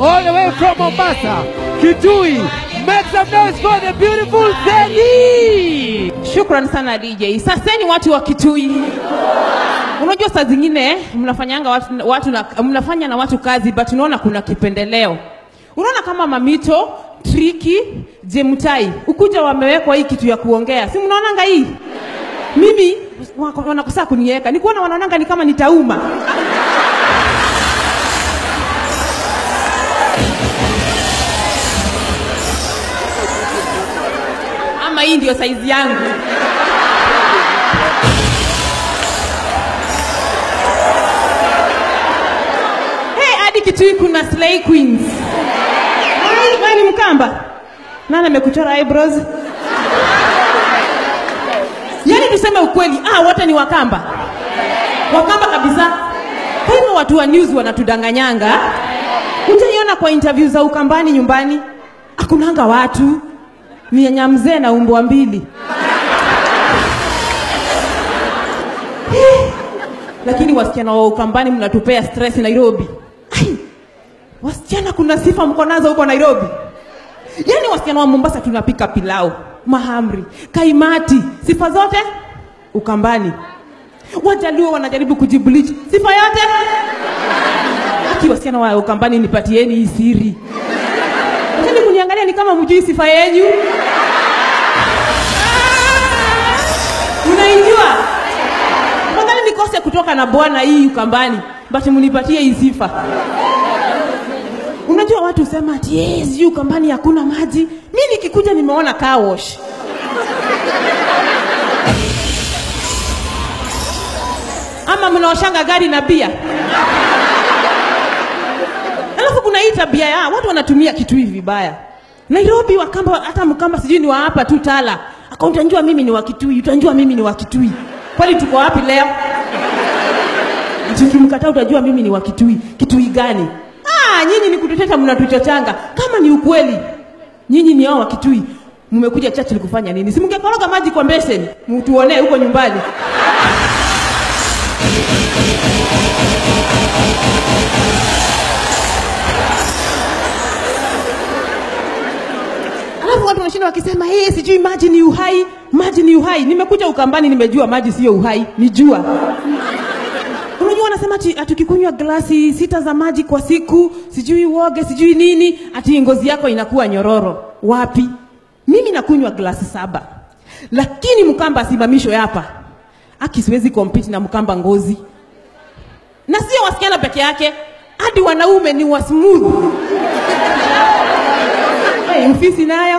all the way from Mombasa, Kitui. Make some noise for the beautiful Zeli. Shukran sana DJ. Saseni watu wa Kitui. Unajua saa zingine mnafanyanga watu, watu na, mnafanya na watu kazi but unaona kuna kipendeleo. Unaona kama Mamito, Triki, Jemutai ukuja wamewekwa hii kitu ya kuongea, si mnaonanga hii? Mimi wako- wanakosa kuniweka, nikuona wanaonanga ni kama nitauma. Ama hii ndio saizi yangu. Hey, hadi Kitui kuna slay queens. Ai, wewe ni Mkamba? Nani amekuchora eyebrows? Yaani tuseme ukweli, ah, wote ni Wakamba. Wakamba kabisa. Kwa hivyo watu wa news wanatudanganyanga. Utaiona kwa interview za Ukambani nyumbani, hakunanga watu ni nyanya mzee na umbwa mbili. Lakini wasichana wa Ukambani mnatupea stress Nairobi. Ai, wasichana kuna sifa mko nazo huko Nairobi. Yaani wasichana wa Mombasa tunapika pilau, mahamri, kaimati, sifa zote Ukambani. Wajaluo wanajaribu kujibleach, sifa yote. Aki wasichana wa Ukambani, nipatieni hii siri. Acheni kuniangalia ni kama mjui sifa yenyu. Unaijua? Nadhani nikose kutoka na bwana hii Ukambani, but mnipatie hii sifa. Unajua watu husema ati yes, sijui Ukambani hakuna maji. Mimi nikikuja nimeona car wash. Ama mnaoshanga gari na bia. Alafu kuna hii tabia ya watu wanatumia kitu hivi vibaya. Nairobi Wakamba, hata Mkamba sijui ni wa hapa tu Tala, aka utanjua mimi ni wa Kitui, utanjua mimi ni wa Kitui. Kwani tuko wapi leo? Tukimkataa utajua mimi ni wa Kitui. Kitui gani? Ah, nyinyi ni kututeta, mnatuchochanga. Kama ni ukweli, nyinyi ni hao wa Kitui, mmekuja chachi kufanya nini? Si mngekoroga maji kwa beseni, mtuonee huko nyumbani. Alafu watu wanashinda wakisema hey, sijui maji ni uhai, maji ni uhai. Nimekuja Ukambani, nimejua maji sio uhai, ni jua. Unajua wanasema ati ati ukikunywa glasi sita za maji kwa siku, sijui uoge, sijui nini, ati ngozi yako inakuwa nyororo. Wapi? Mimi nakunywa glasi saba, lakini Mkamba asimamishwe hapa. Aki, siwezi compete na Mkamba ngozi, na sio wasichana peke yake, hadi wanaume ni wa smooth. Hey, mfisi nayo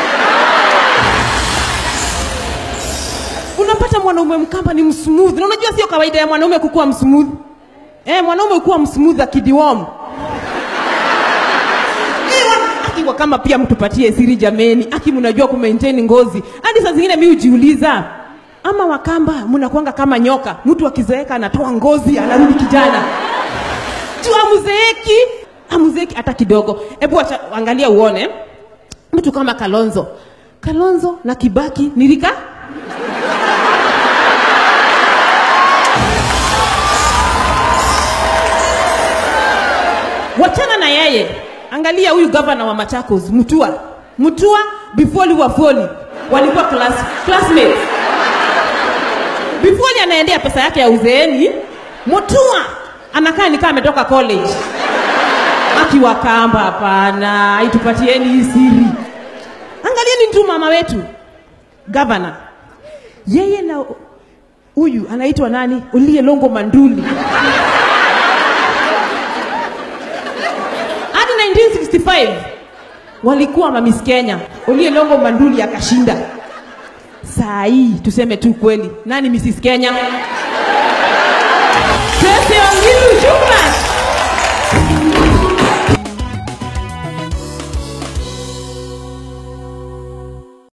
unapata mwanaume mkamba ni msmooth na unajua sio kawaida ya mwanaume kukuwa msmooth eh, mwanaume kuwa msmooth akidiwom akiwa kama pia mtupatie siri jameni aki mnajua kumaintain ngozi hadi saa zingine mi hujiuliza ama wakamba mnakwanga kama nyoka mtu akizeeka anatoa ngozi anarudi kijana juu amuzeeki amuzeeki hata kidogo hebu acha- angalia uone mtu kama kalonzo kalonzo na kibaki nilika wachana na yeye angalia huyu gavana wa machakos mtua mtua before wafoli walikuwa class, classmates before anaendea pesa yake ya uzeeni mutua anakaa nikaa ametoka college akiwa kamba hapana itupatieni hii siri angalieni tu mama wetu gavana yeye na huyu anaitwa nani uliye longo manduli hadi 1965 walikuwa mamis kenya uliye longo manduli akashinda saa hii tuseme tu kweli nani mrs kenya Tracy Wangilu, shukran.